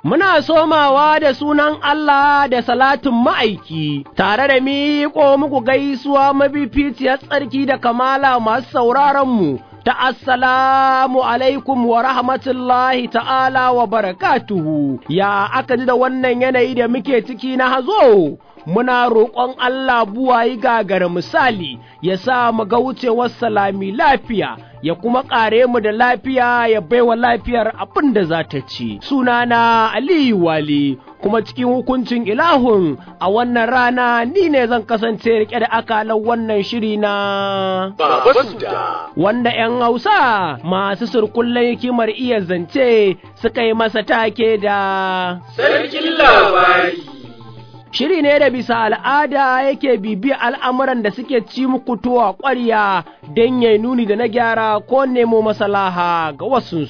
Muna somawa da sunan Allah da salatin ma'aiki, tare da miƙo muku gaisuwa mafificiyar tsarki da kamala masu sauraronmu ta assalamu alaikum wa rahmatullahi ta'ala wa barakatuhu, ya aka ji da wannan yanayi da muke ciki na hazo. Muna roƙon Allah buwayi gagara misali ya sa mu ga wucewar salami lafiya ya kuma ƙare mu da lafiya ya baiwa lafiyar abin da za ta ci. Sunana Aliyu Wali kuma cikin hukuncin ilahun a wannan rana ni ne zan kasance rike da akalan wannan shiri na wanda 'yan Hausa masu surkullen hikimar iya zance suka yi masa take da Sarkin labari. Shiri ne da bisa al'ada yake bibiya al'amuran da suke ci muku tuwa ƙwarya don ya nuni da na gyara ko nemo masalaha ga wasunsu.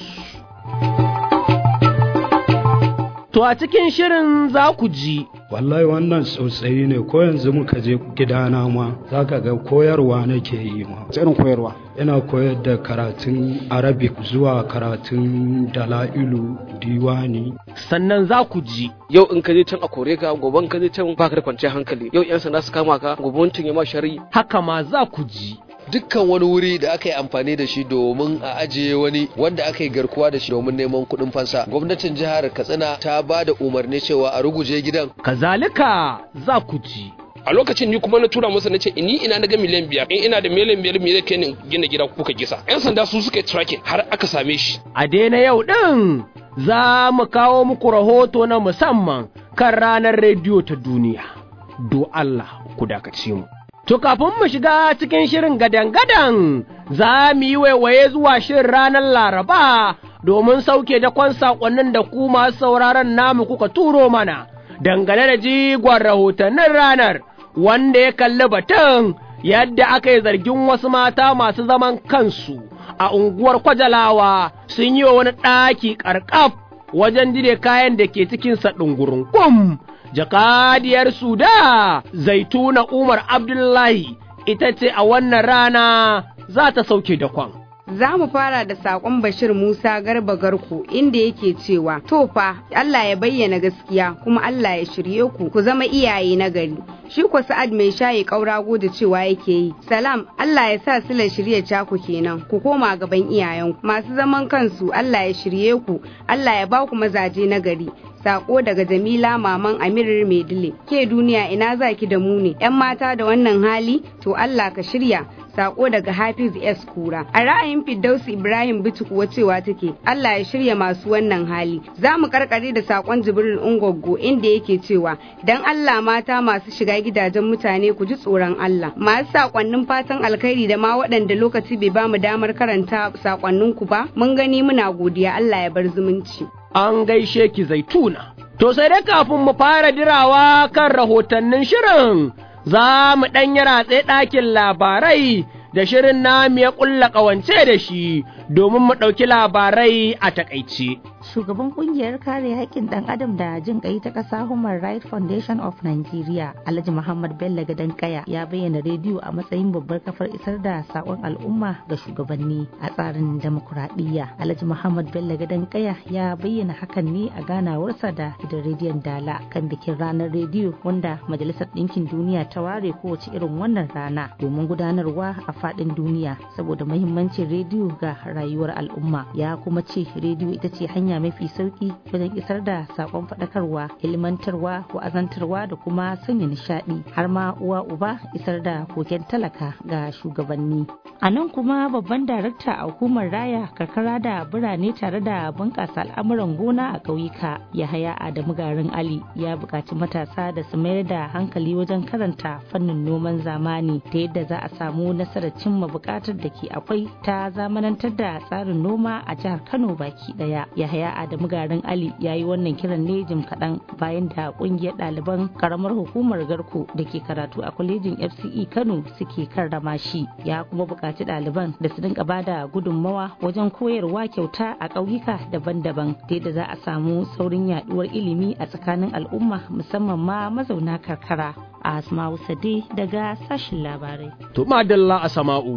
To a cikin shirin za ku ji. Wallahi wannan sosai ne ko yanzu muka je gidana ma za ka ga koyarwa nake yi ma. irin koyarwa Ina koyar da karatun Arabic zuwa karatun Dala'ilu Diwani. Sannan za ku ji. yau in ka je can a kore ka gobe in ka je can baka da kwanciyar hankali yau yan sanda su kama ka gobe wancan ya ma shari Haka ma za ku ji. dukkan wani wuri da aka yi amfani da shi domin a ajiye wani wanda aka yi garkuwa da shi domin neman kuɗin fansa gwamnatin jihar katsina ta ba da umarni cewa a ruguje gidan Kazalika za ku ji. a lokacin ni kuma na tura masa na ce ni ina na ga miliyan biyar in ina da miliyan biyar me zai kai ni gina gida kuka gisa yan sanda su suka yi tracking har aka same shi A daina yau ɗin za mu kawo muku rahoto na musamman kan ranar rediyo ta duniya. Do Allah ku dakace mu. To kafin mu shiga cikin shirin gadan-gadan za mu yi waiwaye zuwa shirin ranar Laraba domin sauke dakon saƙonnin da ku masu sauraron namu kuka turo mana dangane da jigon rahotannin ranar wanda ya kalli batun yadda aka yi zargin wasu mata masu zaman kansu a unguwar Kwajalawa sun yi wa wani ɗaki ƙarƙaf wajen dire kayan da ke cikinsa ɗungurunkum. Jakadiyar Suda Zaituna Umar Abdullahi ita ce a wannan rana za ta sauke dakon. Za mu fara da saƙon Bashir Musa Garba Garko inda yake cewa, To fa, Allah ya bayyana gaskiya kuma Allah ya shirye ku ku zama iyaye na gari. Shi ko Sa'ad mai shayi ƙaurago da cewa yake yi, Salam, Allah ya sa silar shirye caku kenan, ku koma gaban iyayenku. Masu zaman kansu, Allah ya shirye ku, Allah ya ba ku mazaje na gari. Sako daga Jamila Maman Amir Maidile. Ke duniya ina za ki da mu ne, ‘yan mata da wannan hali, to Allah ka shirya. Sako daga Hafiz S. Kura. A ra'ayin Firdausi Ibrahim Bitu kuwa cewa take, Allah ya shirya masu wannan hali. Za mu karkare da sakon Jibril Ungoggo inda yake cewa, dan Allah mata masu shiga gidajen mutane ku ji tsoron Allah. Masu sakonnin fatan alkhairi da ma waɗanda lokaci bai ba mu damar karanta sakonninku ba, mun gani muna godiya Allah ya bar zumunci. An gaishe ki zaituna. To sai dai kafin mu fara dirawa kan rahotannin shirin, za mu ɗan yi ratse ɗakin labarai da shirin namu ya ƙulla ƙawance da shi domin mu ɗauki labarai a taƙaice. Shugaban kungiyar kare haƙƙin ɗan adam da jin ƙai ta ƙasa Human Rights Foundation of Nigeria, Alhaji Muhammad Bello Gadankaya ya bayyana rediyo a matsayin babbar kafar isar da saƙon al'umma ga shugabanni a tsarin demokuraɗiyya. Alhaji Muhammad Bello Gadankaya ya bayyana hakan ne a ganawarsa da gidan rediyon Dala kan bikin ranar rediyo wanda Majalisar Ɗinkin Duniya ta ware kowace irin wannan rana domin gudanarwa a faɗin duniya saboda mahimmancin rediyo ga rayuwar al'umma. Ya kuma ce rediyo ita ce hanya mafi sauki wajen isar da sakon faɗakarwa ilmantarwa wa'azantarwa da kuma sanya nishaɗi har ma uwa uba isar da koken talaka ga shugabanni a nan kuma babban darakta a hukumar raya karkara da birane tare da bunƙasa al'amuran gona a ƙauyuka yahaya adamu garin ali ya buƙaci matasa da su mayar da hankali wajen karanta fannin noman zamani ta yadda za a samu nasarar cimma buƙatar da ke akwai ta zamanantar da tsarin noma a jihar kano baki ɗaya yahaya adamu garin ali ya yi wannan kiran ne jim kaɗan bayan da ƙungiyar ɗaliban ƙaramar hukumar garko da ke karatu a kwalejin fce kano suke karrama shi ya kuma buƙaci ɗaliban da su dinga bada gudunmawa wajen koyarwa kyauta a ƙauyuka daban-daban ta yadda za a samu saurin yaɗuwar ilimi a tsakanin al'umma musamman ma mazauna karkara a asma'u sade daga sashin labarai To madalla a sama'u.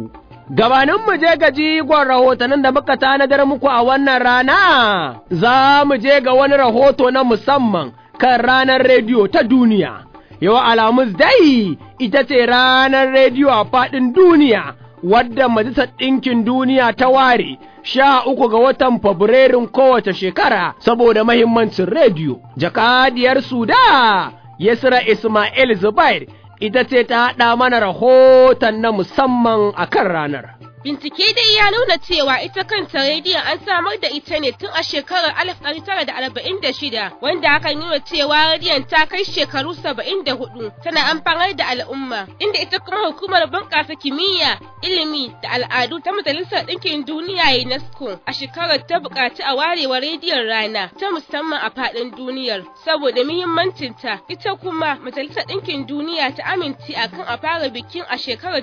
Gabanin mu je ga jigon rahotannin da muka tanadar muku a wannan rana, za mu je ga wani rahoto na musamman kan ranar rediyo ta duniya. Yau Alhamis dai ita ce ranar rediyo a faɗin duniya, wadda Majalisar Ɗinkin Duniya ta ware sha uku ga watan Fabrairun kowace shekara saboda mahimmancin rediyo. Jakadiyar Suda, Yasra Ismail Zubair, ita ce ta haɗa mana rahoton na musamman a kan ranar. Bincike dai ya nuna cewa ita kanta rediyon an samar da ita ne tun a shekarar 1946 wanda hakan nuna cewa rediyon ta kai shekaru 74 tana amfanar da al'umma inda ita kuma hukumar bunƙasa kimiyya ilimi da al'adu ta majalisar ɗinkin duniya UNESCO a shekarar ta buƙaci a warewa rediyon rana ta musamman a faɗin duniyar saboda muhimmancinta ita kuma majalisar ɗinkin duniya ta amince akan a fara bikin a shekarar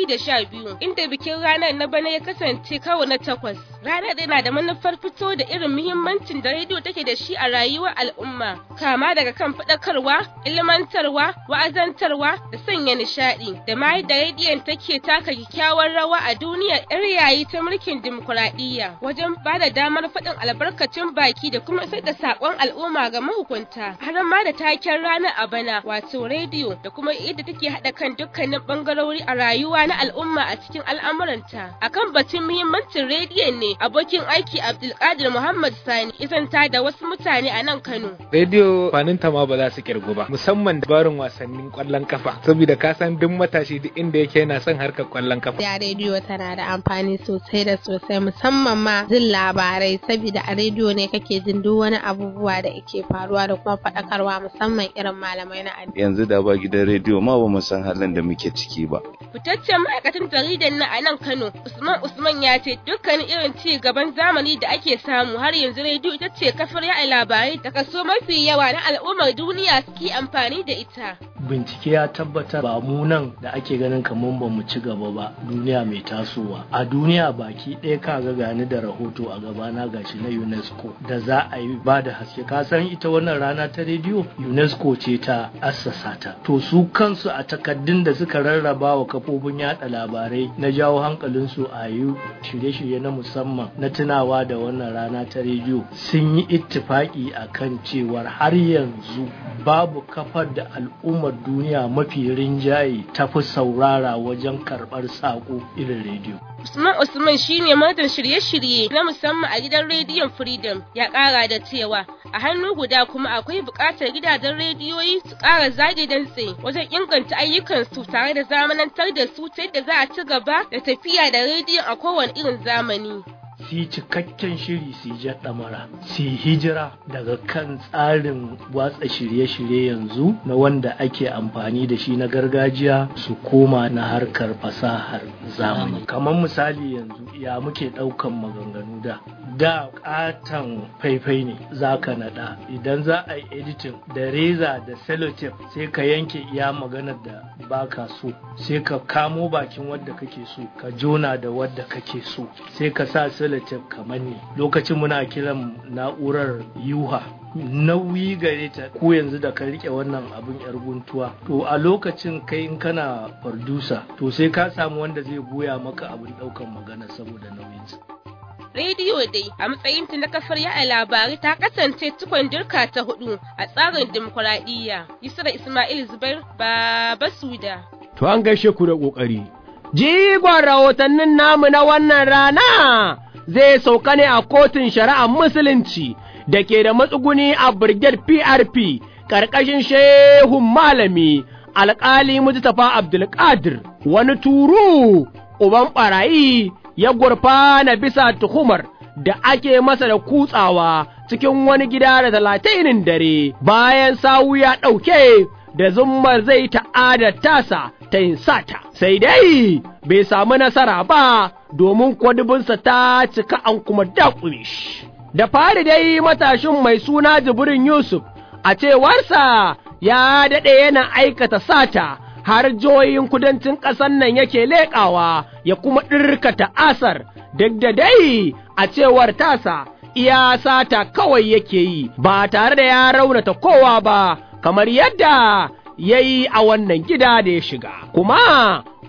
2012 inda bikin ranar na bana ya kasance karo na takwas ranar yana da manufar fito da irin muhimmancin da rediyo take da shi a rayuwar al'umma kama daga kan faɗakarwa ilmantarwa wa'azantarwa da sanya nishaɗi da ma yadda rediyon take taka kyakkyawar rawa a duniyar yar yayi ta mulkin dimokuraɗiyya wajen ba da damar faɗin albarkacin baki da kuma isar da saƙon al'umma ga mahukunta har ma da taken ranar a bana wato rediyo da kuma yadda take haɗa kan dukkanin ɓangarori a rayuwa na al'umma a cikin al'amuranta akan batun muhimmancin rediyon ne abokin aiki Abdulkadir Muhammad Sani isanta da wasu mutane a nan Kano. Rediyo faninta ma ba za su kirgu ba musamman dabarun wasannin kwallon kafa saboda ka san duk matashi duk inda yake yana son harkar kwallon kafa. Ya rediyo tana da amfani sosai da sosai musamman ma jin labarai saboda a rediyo ne kake jin duk wani abubuwa da ke faruwa da kuma faɗakarwa musamman irin malamai na addini. Yanzu da ba gidan rediyo ma ba mu san halin da muke ciki ba. Fitaccen ma'aikatan jaridar na a nan Kano Usman Usman ya ce dukkanin irin ci gaban zamani da ake samu har yanzu rediyo ita ce kafar yaɗa labarai da kaso mafi yawa na al'ummar duniya suke amfani da ita. Bincike ya tabbata ba mu nan da ake ganin kamar ba mu ci gaba ba duniya mai tasowa. A duniya baki ɗaya ka ga gani da rahoto a gabana gashi na UNESCO da za a yi ba da haske. Ka san ita wannan rana ta rediyo UNESCO ce ta assasa ta. To su kansu a takaddun da suka rarraba wa kafofin yaɗa labarai na jawo hankalinsu a yi shirye-shirye na musamman na tunawa da wannan rana ta rediyo sun yi ittifaki a kan cewar har yanzu babu kafar da al'ummar duniya mafi rinjaye ta fi saurara wajen karɓar saƙo irin rediyo. Usman Usman shine manajan shirye-shirye na musamman a gidan rediyon Freedom ya ƙara da cewa a hannu guda kuma akwai buƙatar gidajen rediyoyi su ƙara zage dantse wajen inganta ayyukansu tare da zamanantar da su ta yadda za a ci gaba da tafiya da rediyon a kowane irin zamani. su yi cikakken shiri su yi ɗamara su yi hijira daga kan tsarin watsa shirye-shirye yanzu na wanda ake amfani da shi na gargajiya su koma na harkar fasahar zamani kamar misali yanzu ya muke ɗaukan maganganu da da ƙaton faifai ne za ka naɗa idan za a yi editing da reza da sellotape sai ka yanke iya maganar da baka so sai ka kamo bakin wadda kake so ka jona da wadda kake so sai ka sa sellotape kamar ne lokacin muna kiran na'urar yuha nauyi gare ta ko yanzu da ka rike wannan abin yar guntuwa to a lokacin kai in kana fardusa to sai ka samu wanda zai goya maka abin daukan magana saboda nauyinsa rediyo dai a matsayinta na kafar yaɗa labarai ta kasance tukun dirka ta hudu a tsarin dimokuraɗiyya yusra ismail zubair baba suda to an gaishe ku da ƙoƙari jigon rahotannin namu na wannan rana zai sauka ne a kotun shari'ar musulunci da ke da matsuguni a Brigade PRP ƙarƙashin shehun malami alƙali Mustapha Abdulkadir wani turu uban ɓarayi ya gurfana bisa tuhumar da ake masa da kutsawa cikin wani gida da talatinin dare bayan sawu ya ɗauke da zummar zai ta'ada tasa ta yin sata sai dai bai samu nasara ba domin kwadubinsa ta cika an kuma daƙure shi. Da fari dai matashin mai suna Jibrin Yusuf a cewarsa ya daɗe yana aikata sata har jihohin kudancin ƙasar nan yake leƙawa ya kuma ɗirka ta'asar duk da dai a cewar tasa iya sata kawai yake yi ba tare da ya raunata kowa ba kamar yadda ya yi a wannan gida da ya shiga kuma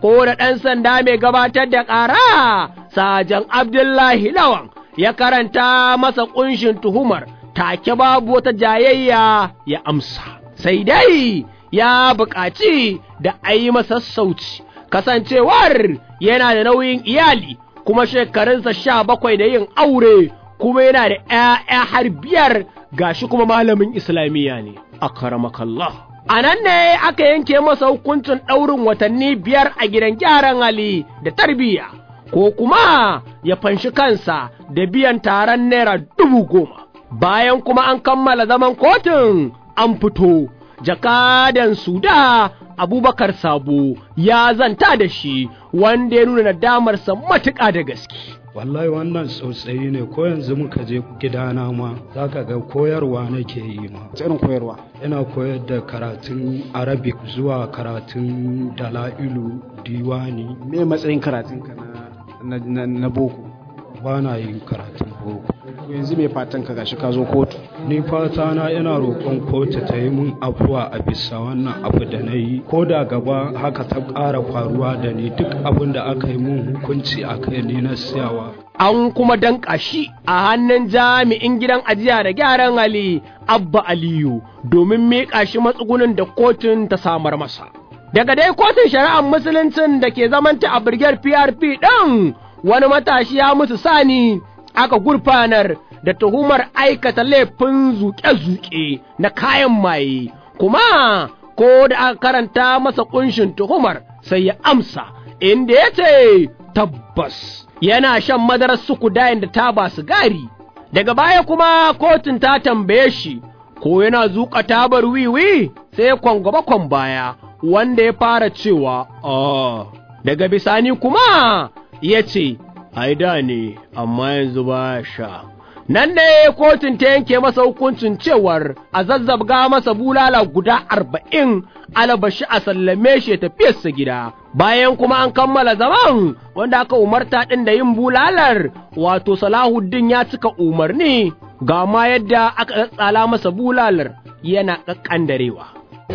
ko da ɗan sanda mai gabatar da ƙara sajan Abdullahi Lawan ya karanta masa ƙunshin tuhumar take babu wata jayayya ya amsa. Sai dai ya buƙaci da a yi masa sauci, kasancewar yana da nauyin iyali kuma shekarunsa sha bakwai da yin aure kuma yana da ‘ya'ya har biyar gashi kuma malamin Islamiyya ne, a karamakallah. A nan ne aka yanke masa hukuncin ɗaurin watanni biyar a gidan gyaran hali da tarbiyya, ko kuma ya fanshi kansa da biyan taron naira dubu goma. Bayan kuma an kammala zaman kotun an fito, jakadan Suda Abubakar Sabo ya zanta da shi wanda ya nuna nadamarsa matuƙa da gaske. wallahi wannan tsautsayi ne ko yanzu muka je gidana ma za ka ga koyarwa nake yi ma irin koyarwa ina koyar da karatun arabic zuwa karatun dala'ilu diwani me matsayin karatun ka na, na, na boko ba na yin karatun boko yanzu mai fatan ka gashi ka zo kotu ni fata na ina roƙon kotu ta yi mun afuwa a bisa wannan abu da na yi ko da gaba haka ta ƙara faruwa da ni duk abin da aka yi mun hukunci a kai ni na siyawa an kuma danƙa shi a hannun jami'in gidan ajiya da gyaran hali abba aliyu domin miƙa shi matsugunin da kotun ta samar masa daga dai kotun shari'ar musuluncin da ke zamanta a birgiyar prp ɗin wani matashi ya musu sani aka gurfanar da tuhumar aikata laifin zuƙe-zuƙe na kayan maye, kuma ko da aka karanta masa ƙunshin tuhumar sai ya amsa, inda ya ce tabbas yana shan madarar sukudayin da taba sigari. Daga baya kuma kotun ta tambaye shi, ko yana zuƙa tabar wiwi sai kwangwaba kwan baya, wanda ya fara cewa, "Ah." Daga bisani kuma ya ce, ai da ne, amma yanzu ba sha. Nan ne kotun ta yanke masa hukuncin cewar a zazzabga masa bulala guda arba'in alabashi a sallame shi ya tafiyarsa gida. Bayan kuma an kammala zaman wanda aka umarta ɗin da yin bulalar wato Salahuddin ya cika umarni ga ma yadda aka tsala masa bulalar yana ƙaƙƙandarewa.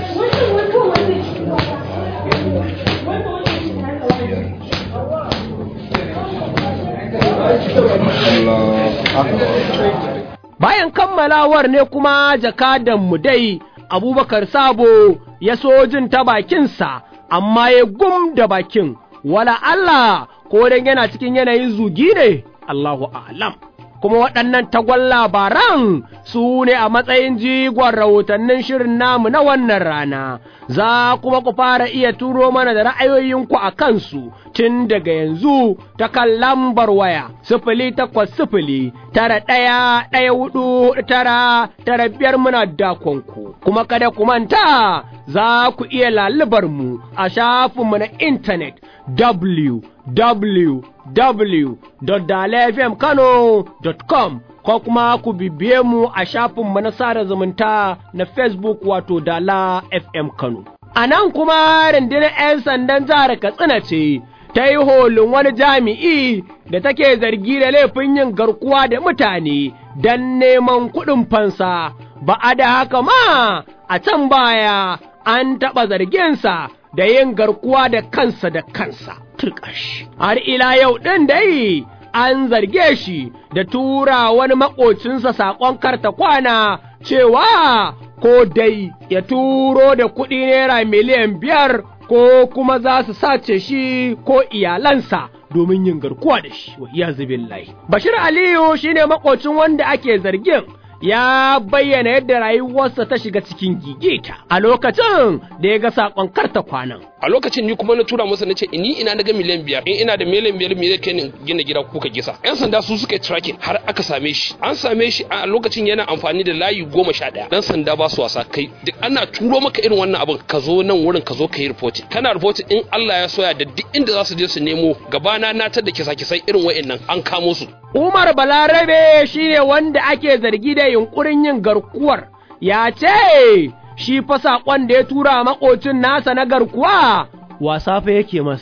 Bayan kammalawar ne kuma jakadanmu dai Abubakar Sabo ya so jin ta bakinsa, amma ya gum da bakin, wala Allah ko dan yana cikin yanayin zugi ne, Allahu a'lam. Kuma waɗannan tagwan labaran su ne a matsayin jigon rahotannin shirin namu na wannan rana, za kuma ku fara iya turo mana da ra'ayoyinku a kansu tun daga yanzu ta kan lambar waya sifili takwas sifili tara ɗaya ɗaya hudu tara tara biyar muna dakonku kuma kada ku manta za ku iya lalubar mu a shafinmu na intanet www.dalafmkano.com ko kuma ku bibiye mu a shafinmu na sada zumunta na Facebook wato Dala FM Kano. A nan kuma rundunar 'yan sandan jihar Katsina ce ta yi holin wani jami'i da take zargi da laifin yin garkuwa da mutane don neman kuɗin fansa, ba a da haka ma a can baya an taɓa zarginsa da yin garkuwa da kansa da kansa. Turƙash. Har ila yau ɗin dai an zarge shi da tura wani maƙocinsa saƙon karta kwana cewa ko dai ya turo da kuɗi naira miliyan biyar ko kuma za su sace shi ko iyalansa domin yin garkuwa da shi wa iya billahi. Bashir Aliyu shine maƙocin wanda ake zargin ya bayyana yadda rayuwarsa ta shiga cikin gigita a lokacin da ya ga saƙon karta kwanan. a lokacin ni kuma na tura masa na ce ni ina na ga miliyan biyar in ina da miliyan biyar me zai kai ni gina gida kuka gisa yan sanda su suka yi tracking har aka same shi an same shi a lokacin yana amfani da layi goma sha ɗaya dan sanda ba su wasa kai duk ana turo maka irin wannan abin ka zo nan wurin ka zo ka yi reporting kana reporting in Allah ya soya da duk inda za su je su nemo gabana na tar da kisa kisai irin wa'annan an kamo su Umar Balarabe shine wanda ake zargi da yunkurin yin garkuwar ya ce shi fa saƙon da ya tura makocin nasa na garkuwa wasa fa yake masa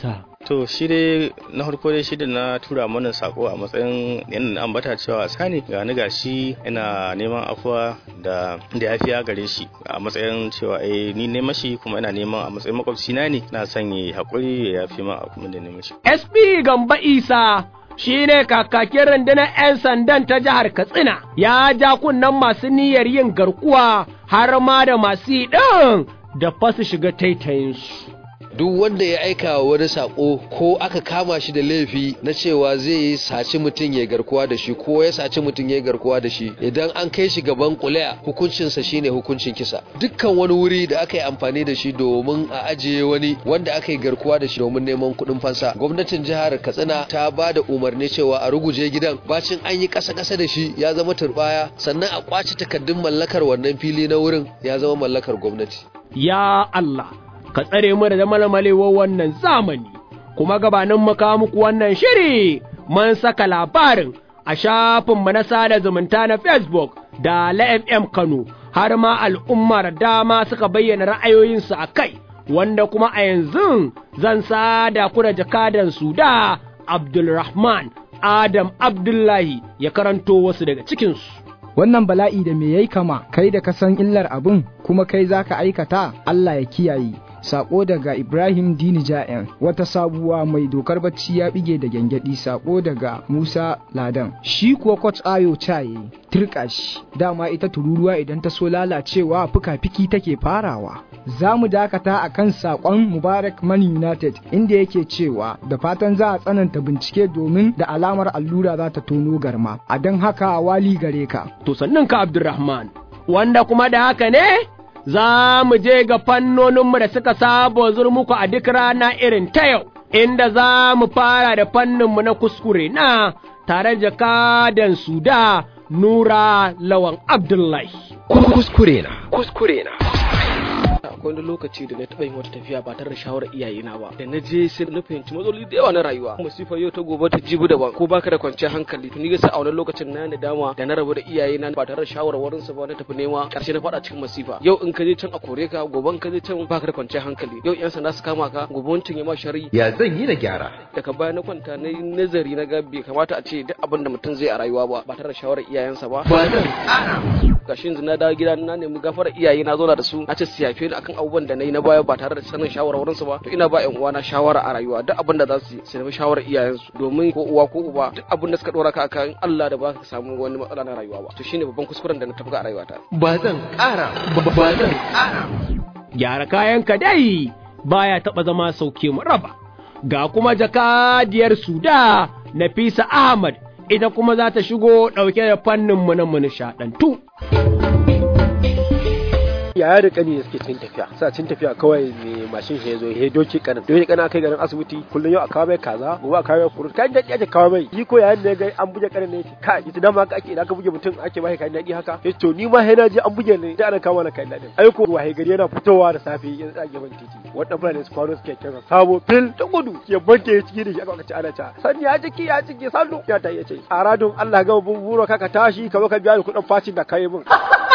to shi dai na farko dai shi da na tura mana sako a matsayin yana na ambata cewa sani ga ni gashi ina neman afuwa da da yafiya gare shi a matsayin cewa eh ni ne mashi kuma ina neman a matsayin makwabci na ne na son yi hakuri ya yafi ma abin da ne mashi SP Gamba Isa shi ne kakakin rundunar 'yan sandan ta jihar Katsina ya ja kunnen masu niyyar yin garkuwa har ma da masu yi ɗin da fasu shiga taitayinsu. duk wanda ya aika wa wani sako ko aka kama shi da laifi na cewa zai yi saci mutum ya garkuwa da shi ko ya saci mutum ya garkuwa da shi idan an kai shi gaban kuliya hukuncinsa shine hukuncin kisa dukkan wani wuri da aka yi amfani da shi domin a ajiye wani wanda aka yi garkuwa da shi domin neman kuɗin fansa gwamnatin jihar katsina ta ba da umarni cewa a ruguje gidan bacin an yi ƙasa ƙasa da shi ya zama turbaya sannan a kwace takardun mallakar wannan fili na wurin ya zama mallakar gwamnati Ya Allah, ka tsare mu da malmalewar wannan zamani, kuma gabanin mu kawo muku wannan shiri mun saka labarin a shafinmu na sada zumunta na Facebook da LFM Kano, har ma al'ummar dama suka bayyana ra'ayoyinsu a kai, wanda kuma a yanzu zan sada ku da jakadan su da Abdulrahman Adam Abdullahi ya karanto wasu daga cikinsu. wannan bala'i da me yayi kama kai da ka san illar abin kuma kai zaka aikata Allah ya kiyaye sako daga Ibrahim Dini Ja'en wata sabuwa mai dokar bacci ya bige da gyangyaɗi sako daga Musa Ladan shi kuwa coach Ayo Chaye turka shi dama ita tururuwa idan ta so lalacewa fuka-fiki take farawa za mu dakata a kan saƙon Mubarak Man United inda yake cewa da fatan za a tsananta bincike domin da alamar allura za ta tono garma a don haka wali gare ka To sannan ka Abdulrahman, wanda kuma da haka ne za mu je ga fannoninmu da suka saba zur muku a duk rana irin ta yau, inda za mu fara da fanninmu na kuskure na tare da kadan suda Nura Lawan Abdullahi. Kuskure na, kuskure na. akwai wani lokaci da na taɓa yin wata tafiya ba tare da shawarar iyayena ba da na je sai na fahimci matsaloli da yawa na rayuwa masifar yau ta gobe ta jibi daban ko baka da kwanciyar hankali to ni ga a wannan lokacin na da dama da na rabu da iyayena ba tare da shawarwarin su ba na tafi nema karshe na faɗa cikin masifa yau in ka je can a kore ka gobe in ka je can baka da kwanciyar hankali yau yan sanda su kama ka gobe wancan ya ma shari Ya zan yi na gyara. daga baya na kwanta na yi nazari na ga bai kamata a ce duk abin da mutum zai a rayuwa ba ba tare da shawarar iyayensa ba Ba zan ƙara. gashi yanzu na dawo gida na nemi gafarar iyaye na zauna da su na ce su yafe ni akan abubuwan da na yi na baya ba tare da sanin shawarwarin su ba to ina ba ƴan uwana shawara a rayuwa duk abin da za su yi su nemi shawarar iyayensu domin ko uwa ko uba duk abin da suka dora ka akan Allah da ba ka samu wani matsala na rayuwa ba to shine babban kuskuren da na tafka a rayuwata Ba zan ƙara. Ba ba zan ƙara. Gyara kayanka dai baya taɓa zama sauke mu raba. Ga kuma jakadiyar Suda Nafisa Ahmad ita kuma za ta shigo ɗauke da fanninmu na mu nishaɗantu. yaya da kani suke cikin tafiya sa cikin tafiya kawai mai mashin shi ya zo ya doki kanin doki kanin kai garin asibiti kullum yau a kawo mai kaza gobe a kawo mai furut kayan daɗi ake kawo mai yi ko yayin da ya ga an buge kanin ne ka ita dama haka ake idan aka buge mutum ake ba kayan daɗi haka ya to ni ma sai na je an buge ne da ana kawo mana kayan daɗin ai ko wahayi gari yana fitowa da safe ya tsage ban titi wannan fulani su kwano suke kira sabo fil ta gudu ya banke ya ciki da shi aka ce ana ta sani ya ciki ya ciki sallu ya ta iya ce a radon Allah ga buro ka ka tashi ka zo ka biya ni kuɗin facin da kai min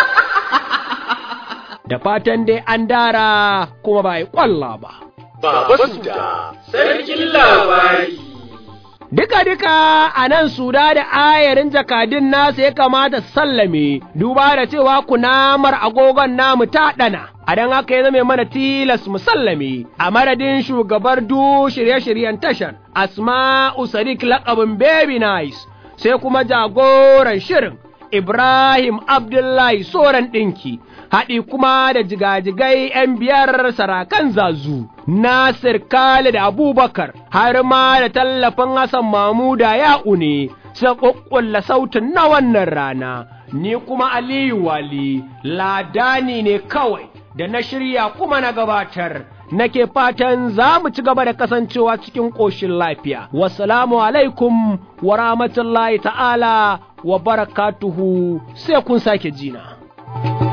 Da fatan dai an dara kuma ba yi ƙwalla ba. Baba Suda, sarkin labari. Duka-duka a nan suda da ayarin jakadun nasa ya kamata su sallame, duba da cewa kunamar agogon namu ta ɗana, a don haka ya zame mana tilas mu sallame, a madadin shugabar du shirye-shiryen tashar, Asma'u Sadiq laƙabin Baby Nice, sai kuma jagoran shirin, Ibrahim Abdullahi Soran ɗinki, haɗi kuma da jigajigai ‘yan biyar sarakan zazu, Nasir Khalid Abubakar, har ma da tallafin Hassan Mamuda ya une, sai ƙuƙƙulla sautin na wannan rana, ni kuma Aliyu Wali, ladani ne kawai, da na shirya kuma na gabatar. Nake fatan za mu ci gaba da kasancewa cikin ƙoshin lafiya. Wassalamu alaikum wa rahmatullahi ta'ala wa barakatuhu sai kun sake jina.